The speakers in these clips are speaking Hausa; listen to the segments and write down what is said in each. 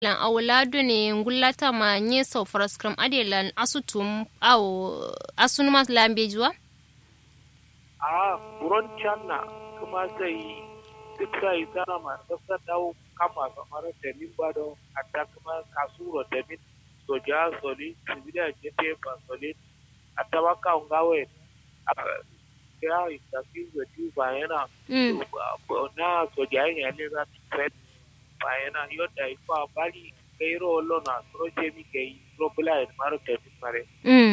lan awlado ne ngullata ma nye so fraskram adelan asutum aw asunuma lambejuwa a buron canna kuma sai duk sai tana ma sassa dawo kama kamar da min ba da hatta kuma kasuro da min soja soli civilian jefe ba soli hatta waka ngawe ya itafi wetu bayana na soja ya ne za ta fed bayana yoda ifa bali kairo lona proje mi kai robula maro te mare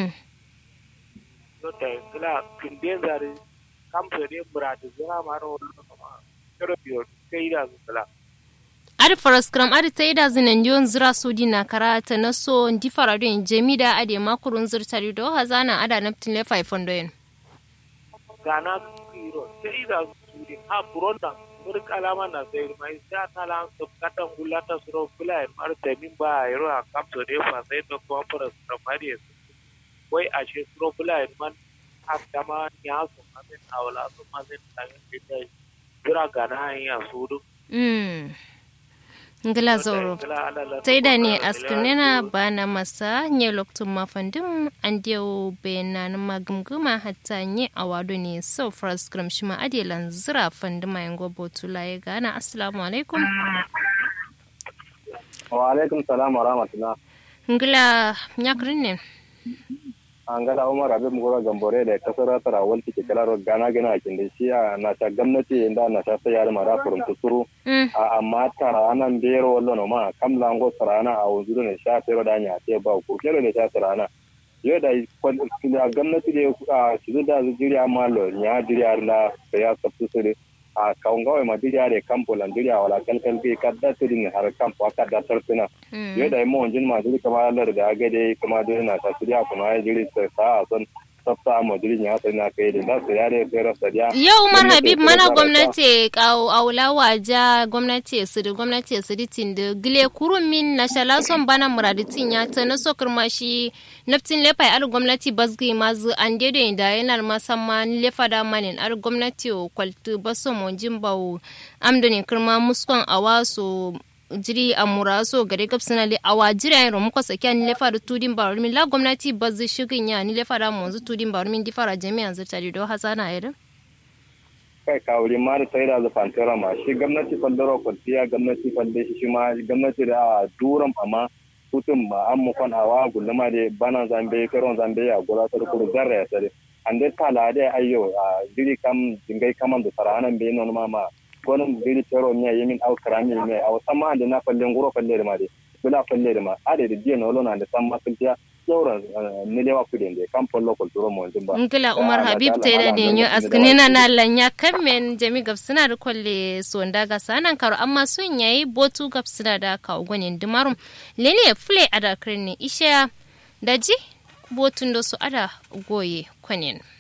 yoda kala kinde zare kamto ne muradu zara maro lona kero biyo kai da kala adi faraskram adi ta ida zinan yon zira sodi na karata na so ndi farado in jemida adi makurun zirtari do hazana ada naptin le 500 yen gana kiro sai da sudi ha buronda murk alama na sai mai sai ta lan sub katan gulata suro kula mar da min ba yaro a kamto de fa sai to ko faraskram adi wai a she suro kula man ha dama ya so amen awla so amen tangin da jira gana ya sudu mm ngila zoro taida ne askinina bana masa nye loktun mafandin an diyo bayanan magumguma hatta nye awado ne so first gram shima adelan zira fandima yin gobo tula ya gana assalamu alaikum wa alaikum salam wa rahmatullah ngila nyakrin ne an gada umar abin mugura gambore da kasar tara walti ke kala gana gana kin da shi na ta gwamnati inda na ta sayar mara furum tusuru amma tara anan bero wallo no ma kam lango sarana a wuzu ne sha tero da nya te ba ku kero ne sha sarana yo da gwamnati da shi da jiri amma lo nya jiri arla ya sabtu sure a kaungawa ma diriya da kampo lan diriya wala kalkal ke kadda tudin har kampo kadda tartuna yo da mo onjin ma diri kama lar da gade kuma diri na ta diriya kuma ya diri sa son sabta mo diri nya ta na kai da su ya da fera sadiya yau umar habib mana gwamnati kawo aula waja gwamnati su da gwamnati su ditin da gile kurun min na shala son bana muraditin ya ta na so kirmashi naftin lefa ar gwamnati basgi mazu an dede da yanar masamman lefa da manin ar gwamnati o kwaltu baso mo jimbawo amdoni kirma muskon awaso jiri a muraso gare gabsina le awa jira yin romu kwasa kyan lefa da tudin barur min la gwamnati bazzi shigin ya ni lefa da monzu tudin barur min difara jami'an zirtari do hasana irin kai kawuri ma da sai da zafantara ma shi gwamnati fandaro kwaltiya gwamnati falle shi ma gwamnati da duram amma hutun ba an mu kwan awa gulluma da bana zambe karon zambe a gura ta kuru zarra ya sare an dai tala da ayyo a jiri kam jingai kaman da saranan bai non ma ma gonin biri tero miya yemin au karami me au sama da na falle nguro falle da ma de bula falle da ma ade da jiya no lona da sama kuntiya sauran ne lewa kudin da kan fallo ko turo mo jimba ngila umar habib te da ne nyo asgnina na lanya kamen jami gabsina da kolle sonda ga sanan karo amma sun yayi botu gabsina da ka ugonin dumarum lene fule ada kirni isha daji botun da su ada goye kwanin